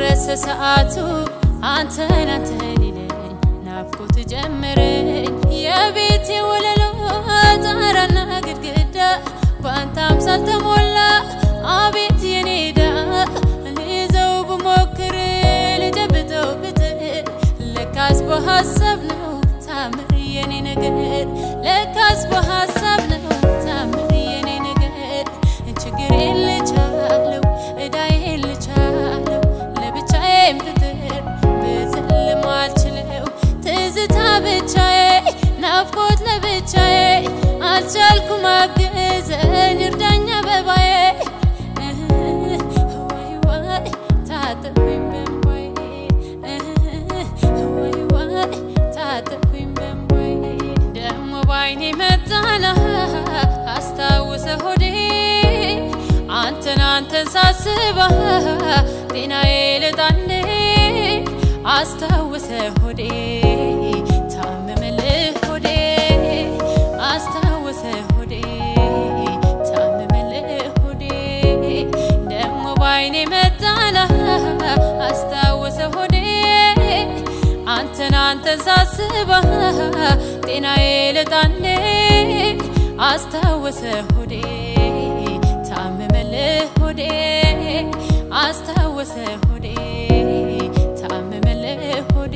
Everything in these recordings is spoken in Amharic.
ደረሰ ሰዓቱ አንተን አንተን ይለኝ ናፍቆት ጀመረኝ የቤቴ ወለሎ ጣራና ግድግዳ በአንተ አምሳል ተሞላ አቤት የኔ ዕዳ ልይዘው ብሞክር ልጨብጠው ብጥር ለካስ በሀሳብ ነው ታምር የኔ ነገር ለካስ በሀሳብ ነው ታምር የኔ ነገር ችግሬን ልቻለው ዕዳዬን ልቻለው ለብቻዬም ብጥር ብዝልም አልችለው ትዝታ ብቻዬ ናፍቆት ለብቻዬ አልቻልኩም አግዘኝ እርዳኝ አበባዬ ወይ ወይ ታጠብኩኝ በእንባዬ ወይ ወይ ታጠብኩኝ በእንባዬ ደሞ ባይኔ መጣና አስታውሰ ሆዴ አንተን አንተን ሳስባ ጤናዬ ልጣንዴ አስታውሰ ሆዴ ታመመልህ ሆዴ አስታውሰ ሆዴ ታመመልህ ሆዴ ደሞ ባይኔ መጣና አስታውሰ ሆዴ አንተን አንተን ሳስባ ጤናዬ ልጣንዴ አስታወሰ ሆዴ ታመመልህ ሆዴ አስታወሰ ሆዴ ታመመልህ ሆዴ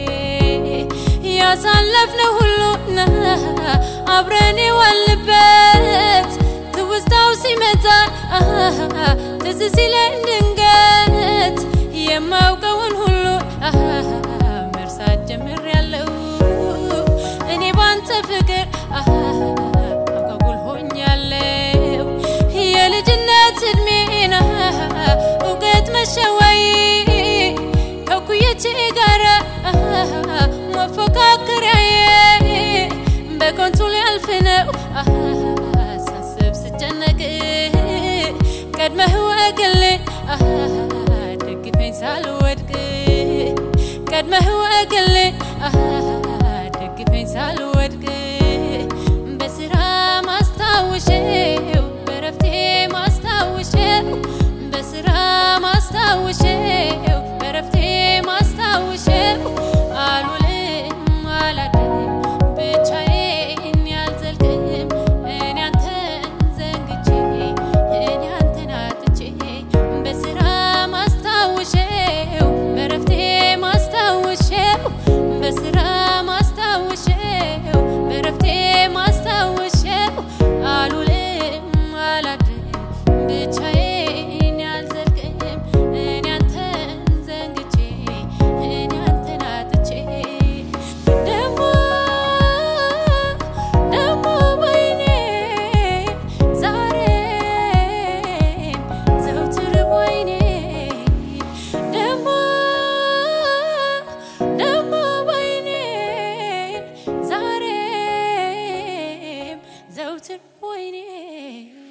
ያሳለፍነው ሁሉና አብረን የዋልንበት ትውስታው ሲመጣ ትዝ ሲለኝ ድንገት የማውቀውን ሁሉ መርሳት ጀምሬያለሁ እኔ ባንተ ፍቅር አጓጉል ሆኛለሁ የልጅነት እድሜና እውቀት መሸወይ ከኩየቼ ጋራ መፎካከሪያዬ በከንቱ ሊያልፍ ነው ሳስብ ስጨነቅ ቀድመህ ወግልኝ ደግፈኝ ሳልወድቅ ቀድመህ ወግልኝ ደግፈኝ ሳልወድቅ በስራ ማስታውሼው በረፍቴ ማስታውሼው በስራ ማስታውሼው በረፍቴ ማስታውሼው አልውልም አላድርም ብቻዬን ያልዘልቅም እኔ አንተን ዘንግቼ እኔ አንተን አጥቼ በስራ ማስታውሼው በረፍቴ ማስታውሼው በስራ ማስታውሼው በረፍቴ ማስታውሼው አልውልም አላድርም ብቻዬን ያልዘልቅም እኔ አንተን ዘንግቼ እኔ አንተን አጥቼ ደሞ ደሞ ወይኔ ዛሬም ዘውትር ወይኔ ደሞ ደሞ ወይኔ ዛሬም ዘውትር ወይኔ